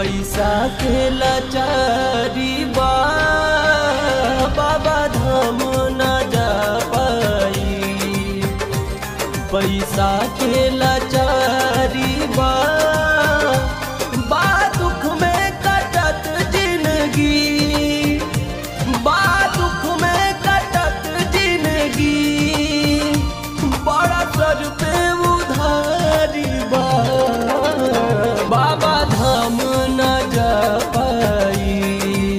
पैसा के लाचारी बा बाबा धाम न जा पाई पैसा के लाचारी बा बा दुख में कटत जिंदगी बा दुख में कटत जिंदगी बड़ा सर पे उधारी बा बाबा धाम न जा पाई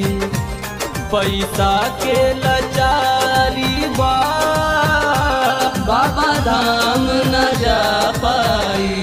पैसा के लाचारी बा बाबा धाम न जा पाई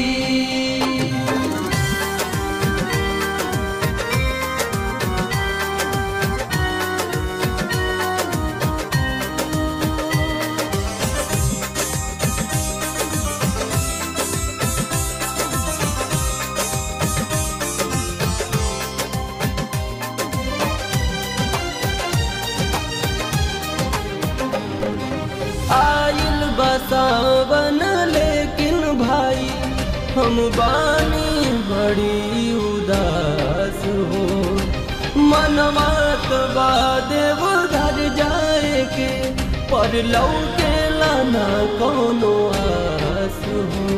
आइल बसावन लेकिन भाई हम बानी बड़ी उदास हो मनमात देव घर जाए के पर लौके लाना कोनो आस हो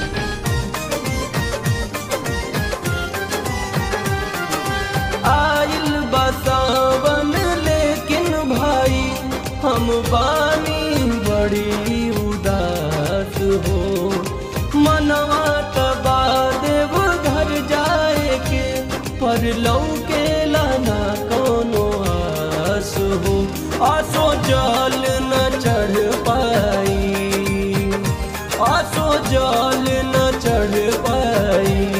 आइल बसावन लेकिन भाई हम बानी बड़ी उदास हो मनवा तबा देव घर जाए के पर लौके लाना कोनो आस हो आसो जल न चढ़ पाई आसो जल न चढ़ पाई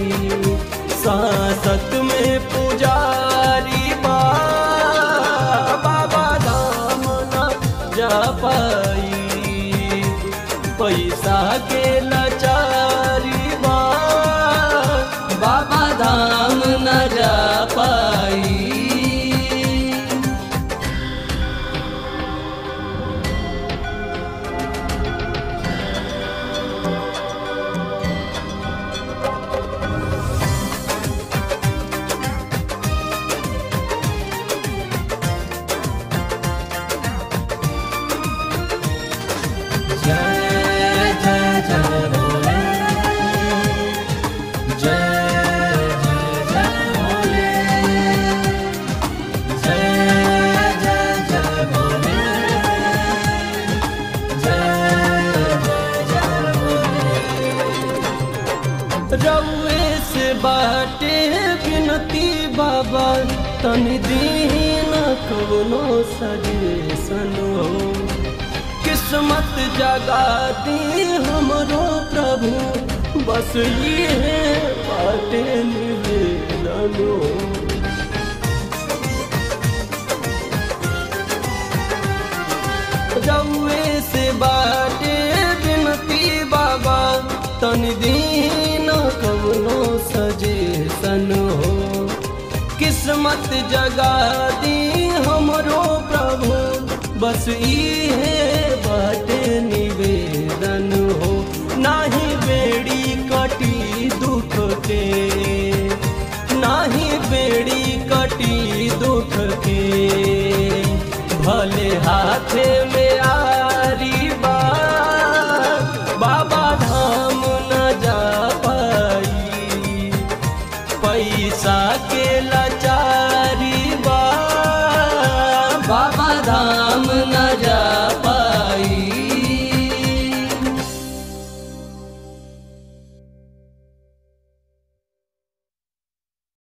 सांसत में पुजारी बा बाबा धाम न जा पाई पैसा के लाचारी बा बाबा धाम न जा पाई जय जय जय भोले जय जय जय भोले जय जय जय भोले जय जय जय भोले रउए से बाटे बिनती बाबा तनि दीन कवनो सजेसन हो किस्मत जगा दी हमरो प्रभु बस ये बाटे निवेदन हो रउए से बाटे बिनती बाबा तन दीन कवनो सजेसन हो किस्मत जगा दी हमरो प्रभु बस इहे बाटे निवेदन हो नाही बेड़ी कटी दुख के नाही बेड़ी कटी दुख के भले हाथे में आरी बा बाबा धाम न जा पाई पैसा के लाचार